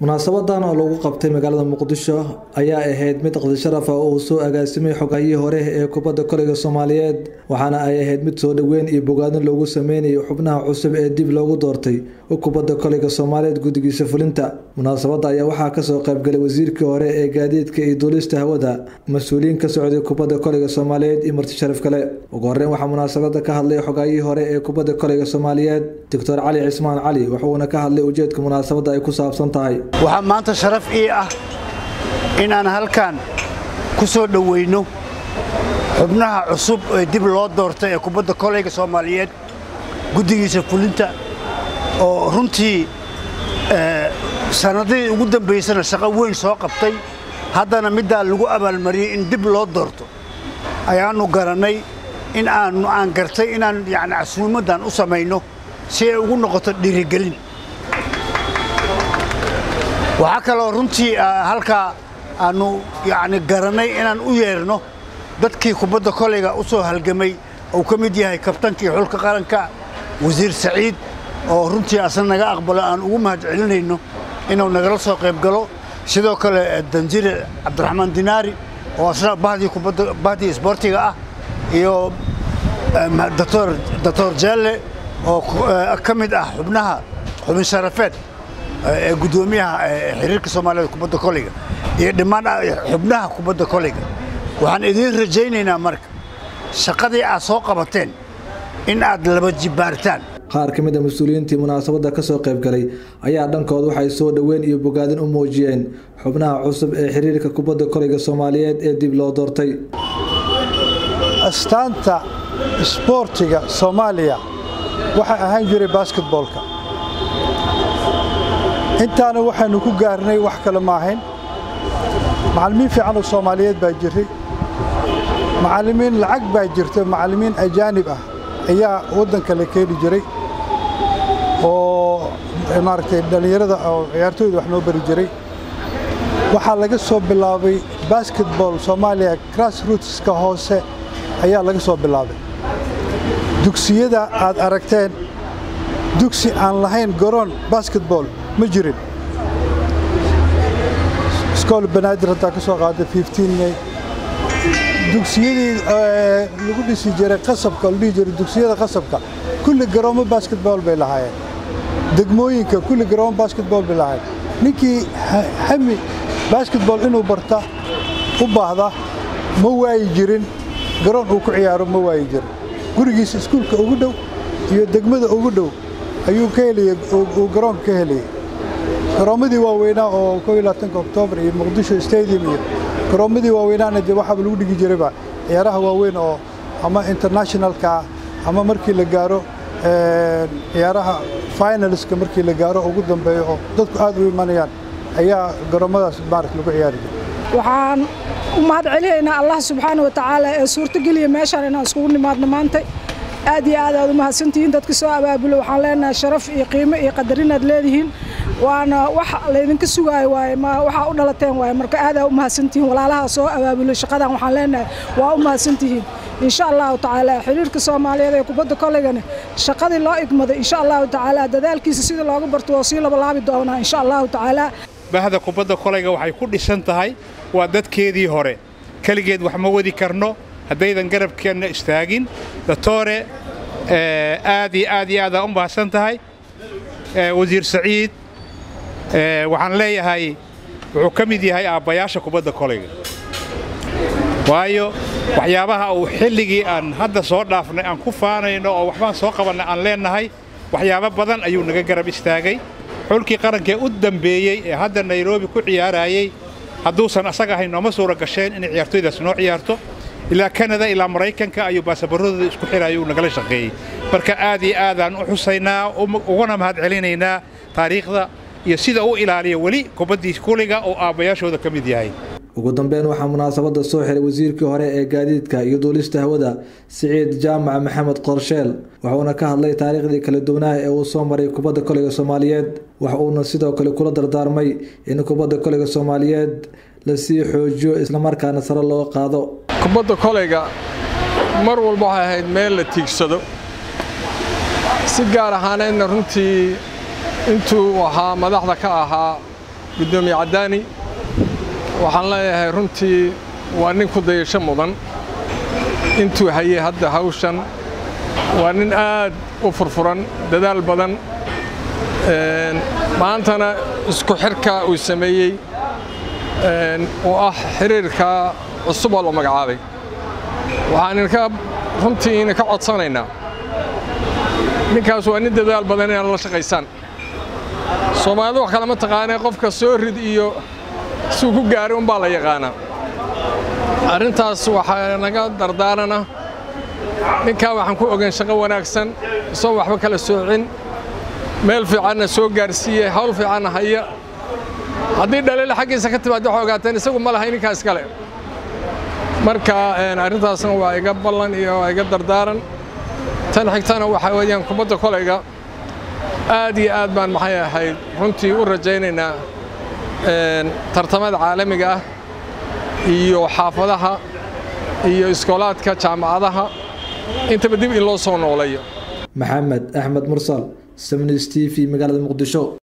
munaasabadan oo lagu qabtay magaalada muqdisho ayaa ahayd mid qadi sharaf ah oo uu soo agaasimay xogahayii hore ee kubadda koleyga soomaaliyeed waxaana ay ahayd mid soo dhoweyn iyo bogaadin loogu sameynayo xubnaha cusub ee dib loogu doortay kubadda koleyga soomaaliyeed guddigiisa fulinta munaasabadda ayaa waxaa kasoo qaybgalay wasiirkii hore ee gaadiidka iyo duulista hawada mas-uuliyiin ka socday kubadda koleyga soomaaliyeed iyo marti sharaf kale ugu horeyn waxaa munaasabada ka hadlay xogahayii hore ee kubadda koleyga soomaaliyeed doctor cali cismaan cali wuxuuna ka hadlay ujeedka munaasabadda ay ku saabsan tahay waxaa maanta sharaf ii ah inaan halkan ku soo dhoweyno xubnaha cusub ee dib loo doortay ee kubadda koleyga soomaaliyeed guddigiisa fulinta oo runtii sannadihii ugu dambaysana shaqo weyn soo qabtay haddana middaa lagu abaalmariyey in dib loo doorto ayaannu garannay in aannu aan gartay inaan yacni casuumaddan u samayno si ay ugu noqoto dhiirigelin waxaa kaloo runtii halkaa aannu yacni garannay inaan u yeerno dadkii kubadda koleyga u soo halgamay uu ka mid yahay kabtankii xulka qaranka wasiir saciid oo runtii asna naga aqbalo aan ugu mahad celinayno inuu nagala soo qayb galo sidoo kale danjire cabdiraxmaan dinaari oo asna bahdii kubadda bahdii isboortiga ah iyo doctor jalle oo ka mid ah xubnaha xubin sharafeed ee guddoomiyaha xiriirka soomaaliyed kubadda koleyga iyo dhammaan xubnaha kubadda koleyga waxaan idiin rajaynaynaa marka shaqadii aad soo qabateen in aad laba jibbaartaan qaar ka mid a mas-uuliyiintii munaasabadda ka soo qaybgalay ayaa dhankooda waxay soo dhoweyn iyo bogaadin u muujiyeen xubnaha cusub ee xiriirka kubadda koleyga soomaaliyeed ee dib loo doortay astaanta isboortiga soomaaliya waxaa ahaan jiray basketboolka intaana waxaynu ku gaarnay wax kale ma ahayn macallimiin fiican oo soomaaliyeed baa jiray macallimiin lacag baa jirta macallimiin ajaanib ah ayaa waddanka la keeni jiray oo maaragtay dhallinyarada oo ciyaartooyda wax noo bari jiray waxaa laga soo bilaabay basketball soomaaliya grassrootska hoose ayaa laga soo bilaabay dugsiyada aad aragteen dugsi aan lahayn garoon basketball ma jirin iskool banaadir haddaa ka soo qaaday may dugsiyadii lagu dhisi jiray qasabka la dhihi jiray dugsiyada qasabka kulli garoomo basketball bay lahaayeen degmooyinka kulli garoomo basketball bay lahaayeen ninkii hami basketball inuu barta u baahda ma waayi jirin garoon uu ku ciyaaro ma waayi jirin gurigiisa iskuulka ugu dhow iyo degmada ugu dhow ayuu ka helaya uu garoonka ka helayay garoommadii waaweynaa oo oktoobar iyo muqdisho stadium iyo garoommadii waaweynaana dee waxaaba lagu dhigi jirayba ciyaaraha waaweyn oo ama internationalka ama markii la gaaro ciyaaraha finalska markii la gaaro ugu dambeeyo oo dadku aad u imanayaan ayaa garoommadaas maarata lagu ciyaari jiray waxaan u mahad celinaynaa allah subxaana wa tacaala ee suurtogeliya meeshaan inaan iskugu nimaadno maantay aad iyo aad aad u mahadsantihiin dadka soo abaabulo waxaan leenahay sharaf iyo qiimo iyo qadarinaad leedihiin waana wax laydinka sugaayo waaye waxaa u dhalateen waaye marka aadaa u mahadsantihiin walaalaha soo abaabulo shaqadan waxaan leenahay waa u mahadsantihiin insha allahu tacaala xiriirka soomaaliyeed ee kubadda koleygana shaqadii loo igmaday insha allahu tacaala dadaalkiisa sidii looga barto waa sii labalaabi doonaa insha allahu tacaala bahda kubadda koleyga waxay ku dhisan tahay waa dadkeedii hore keligeed wax ma wadi karno haddaydan garabkeenna istaagin doctore aad iyo aad iyo aadaa u mahadsan tahay wasiir saciid waxaan leeyahay wuxuu ka mid yahay aabbayaasha kubadda koleyga waayo waxyaabaha uu xilligii aan hadda soo dhaafnay aan ku faanayno oo waxbaan soo qabannay aan leennahay waxyaabo badan ayuu naga garab istaagay xulkii qarankee u dambeeyey ee hadda nairobi ku ciyaarayey hadduusan asaga ahayn nooma suura gasheen inay ciyaartooydaas noo ciyaarto ilaa kanada ilaa maraykanka ayuu baasabarradooda isku xiraayo uu nagala shaqeeyey marka aad iyo aadaan u xusaynaa uguna mahad celinaynaa taariikhda iyo sida u ilaaliya weli kubaddii kuliga oo aabbayaashooda ka mid yahay ugu dambeyn waxaa munaasabadda soo xiray wasiirkii hore ee gaadiidka iyo duulista hawada siciid jaamac maxamed qorsheel wuxuuna ka hadlay taariikhdii kala duwanaha ee uu soo maray kubadda koleyga soomaaliyeed wax uuna sidoo kale kula dardaarmay in kubadda koleyga soomaaliyeed lasii xoojiyo islamarkaana sare loo qaado kubadda koleyga mar walba waxay ahayd meel la tiigsado si gaar ahaaneedna runtii intuu ahaa madaxda ka ahaa guddoomiye caddaani waxaan leeyahay runtii waa nin ku dayasho mudan intuu hayay hadda hawshan waa nin aad u furfuran dadaal badan maantana isku xirka uu sameeyey oo ah xiriirka cusub oo la magacaabay waxaan idinka runtii idinka codsanaynaa ninkaas waa nin dadaal badan inaad la shaqaysaan soomaalida wax kalama taqaanee qofka soo rid iyo suu ku gaaray unbaa la yaqaanaa arrintaas waxaa naga dardaarana ninkaa waxaan ku ogayn shaqo wanaagsan isagoo waxba kala soocin meel fiicanna soo gaarsiiyey hawl fiicanna haya haddii dhaliila xaggiisa ka timaad waxay ogaateen isagu ma lahay ninkaas kale marka arrintaasna waa iga ballan iyo waa iga dardaaran tan xigtana waxaa weeyaan kubadda kolayga aad iyo aad baan maxay ahayd runtii u rajaynaynaa tartamada caalamiga ah iyo xaafadaha iyo iskoolaadka jaamacadaha intaba dib in loo soo nooleeyo maxamed axmed mursal samnis t v magaalada muqdisho